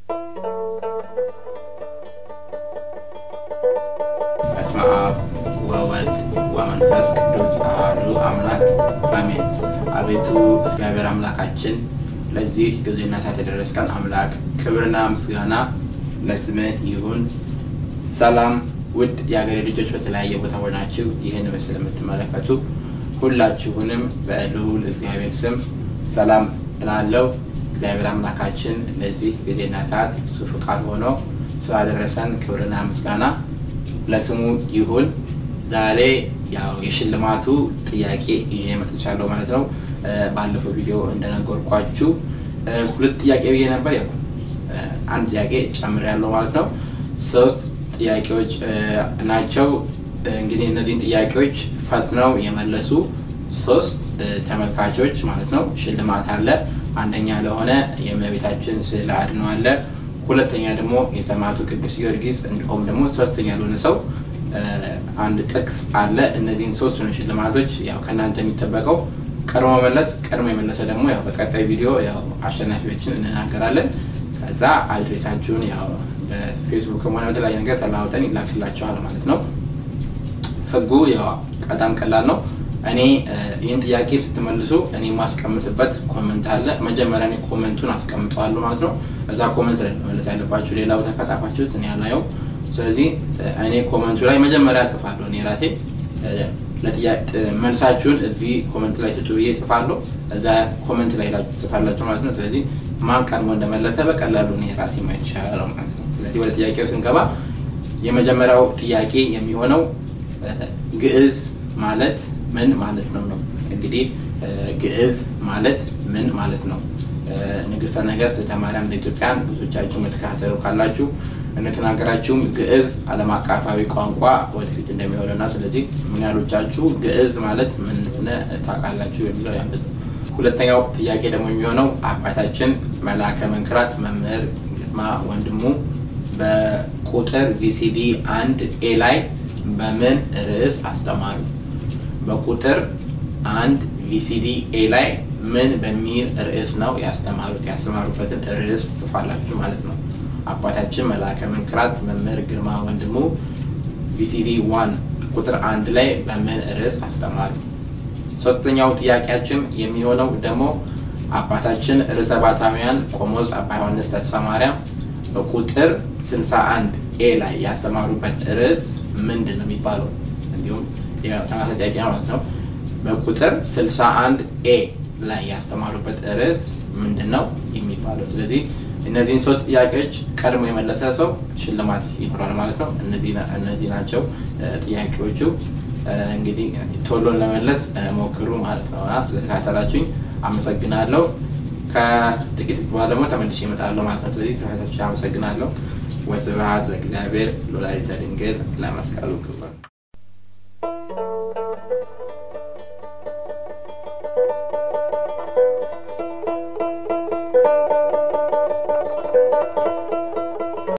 በስመ አብ ወወልድ ወመንፈስ ቅዱስ አሐዱ አምላክ አሜን። አቤቱ እግዚአብሔር አምላካችን ለዚህ ጊዜና ሰዓት የደረስከን አምላክ ክብርና ምስጋና ለስምህ ይሁን። ሰላም ውድ የሀገሬ ልጆች በተለያየ ቦታ ሆናችሁ ይህን ምስል የምትመለከቱ ሁላችሁንም በልዑል እግዚአብሔር ስም ሰላም እላለሁ። እግዚአብሔር አምላካችን ለዚህ ጊዜና ሰዓት እሱ ፍቃድ ሆኖ ስላደረሰን ክብርና ምስጋና ለስሙ ይሁን። ዛሬ ያው የሽልማቱ ጥያቄ ይዤ መጥቻለሁ ማለት ነው። ባለፈው ቪዲዮ እንደነገርኳችሁ ሁለት ጥያቄ ብዬ ነበር። ያው አንድ ጥያቄ ጨምሬያለሁ ማለት ነው። ሶስት ጥያቄዎች ናቸው። እንግዲህ እነዚህን ጥያቄዎች ፈጥነው የመለሱ ሶስት ተመልካቾች ማለት ነው ሽልማት አለ። አንደኛ ለሆነ የእመቤታችን ስዕል አድኖ አለ። ሁለተኛ ደግሞ የሰማዕቱ ቅዱስ ጊዮርጊስ እንዲሁም ደግሞ ሶስተኛ ለሆነ ሰው አንድ ጥቅስ አለ። እነዚህን ሶስቱን ሽልማቶች ያው ከእናንተ የሚጠበቀው ቀድሞ መመለስ፣ ቀድሞ የመለሰ ደግሞ ያው በቀጣይ ቪዲዮ ያው አሸናፊዎችን እንናገራለን። ከዛ አድሬሳችሁን ያው በፌስቡክም ሆነ በተለያየ ነገር ተለዋውጠን ይላክላችኋል ማለት ነው። ህጉ ያው በጣም ቀላል ነው። እኔ ይህን ጥያቄ ስትመልሱ እኔ የማስቀምጥበት ኮመንት አለ። መጀመሪያ እኔ ኮመንቱን አስቀምጠዋለሁ ማለት ነው። እዛ ኮመንት ላይ መመለስ ያለባችሁ። ሌላ ቦታ ከጻፋችሁት እኔ አላየው። ስለዚህ እኔ ኮመንቱ ላይ መጀመሪያ ጽፋለሁ። እኔ ራሴ መልሳችሁን እዚህ ኮመንት ላይ ስጡ ብዬ ጽፋለሁ። እዛ ኮመንት ላይ ጽፋላችሁ ማለት ነው። ስለዚህ ማን ቀድሞ እንደመለሰ በቀላሉ እኔ ራሴ ማየት ይቻላል ማለት ነው። ስለዚህ ወደ ጥያቄው ስንገባ የመጀመሪያው ጥያቄ የሚሆነው ግዕዝ ማለት ምን ማለት ነው ነው። እንግዲህ ግዕዝ ማለት ምን ማለት ነው? ንግስተ ነገስት ተማርያም ዘኢትዮጵያን ብዙዎቻችሁ የምትከታተሉ ካላችሁ እንደተናገራችሁም ግዕዝ ዓለም አቀፋዊ ቋንቋ ወደፊት እንደሚሆን እና ስለዚህ ምን ያህሎቻችሁ ግዕዝ ማለት ምን እንደሆነ ታውቃላችሁ የሚለው ያንበዝ። ሁለተኛው ጥያቄ ደግሞ የሚሆነው አባታችን መልአከ መንክራት መምህር ግርማ ወንድሙ በቁጥር ቪሲዲ አንድ ኤ ላይ በምን ርዕስ አስተማሩ? በቁጥር አንድ ቪሲዲ ኤ ላይ ምን በሚል ርዕስ ነው ያስተማሩት? ያስተማሩበትን ርዕስ ትጽፋላችሁ ማለት ነው። አባታችን መልአከ መንክራት መምህር ግርማ ወንድሙ ቪሲዲ ዋን ቁጥር አንድ ላይ በምን ርዕስ አስተማሩ? ሶስተኛው ጥያቄያችን የሚሆነው ደግሞ አባታችን ርዕሰ ባታውያን ቆሞስ አባ ዮሐንስ ተስፋ ማርያም በቁጥር 61 ኤ ላይ ያስተማሩበት ርዕስ ምንድን ነው የሚባለው? እንዲሁም ተመሳሳይ ጥያቄ ማለት ነው። በቁጥር 61 ኤ ላይ ያስተማሩበት ርዕስ ምንድን ነው የሚባለው? ስለዚህ እነዚህን ሶስት ጥያቄዎች ቀድሞ የመለሰ ሰው ሽልማት ይኖራል ማለት ነው። እነዚህ ናቸው ጥያቄዎቹ። እንግዲህ ቶሎን ለመለስ ሞክሩ ማለት ነው። ስለተከታተላችሁኝ አመሰግናለሁ። ከጥቂት በኋላ ደግሞ ተመልሼ እመጣለሁ ማለት ነው። ስለዚህ ተከታታዮች አመሰግናለሁ። ወስብሐት ለእግዚአብሔር ወለወላዲቱ ድንግል ለመስቀሉ ክቡር